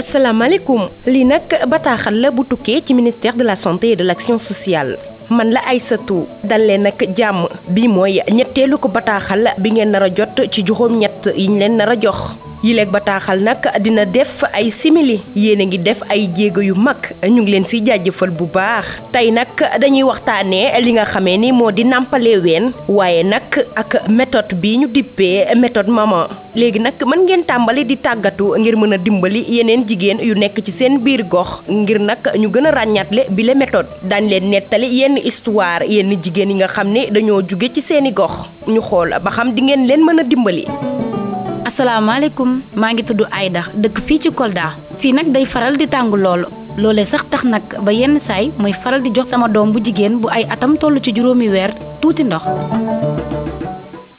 asalaamaaleykum lii nag bataaxal la bu tukkee ci ministère de la santé et de l'action sociale man la Aysatu dal leen nag jàmm bi mooy ñetteelu ko bataaxal bi ngeen nar a jot ci juróom ñett yiñ leen nar a jox yileeg bataaxal nag dina def ay simili yéen a ngi def ay jéego yu mag ñu ngi leen siy jaajëfal bu baax tey nag dañuy waxtaanee li nga xamee ni moo di nàmpale ween waaye nag ak méthode bi ñu dippee méthode maman léegi nag mën ngeen tàmbali di tàggatu ngir mën a dimbali yeneen jigéen yu nekk ci seen biir gox ngir nag ñu gën a ràññaatle bi la méthode daañ leen nettali yenn histoire yenn jigéen yi nga xam ne dañoo jóge ci seeni gox ñu xool ba xam di ngeen leen mën a dimbali asalaamaaleykum maa ngi tudd Aïda dëkk fii ci Kolda fii nag day faral di tàng loolu loolee sax tax nag ba yenn saay mooy faral di jox sama doom bu jigéen bu ay atam toll ci juróomi weer tuuti ndox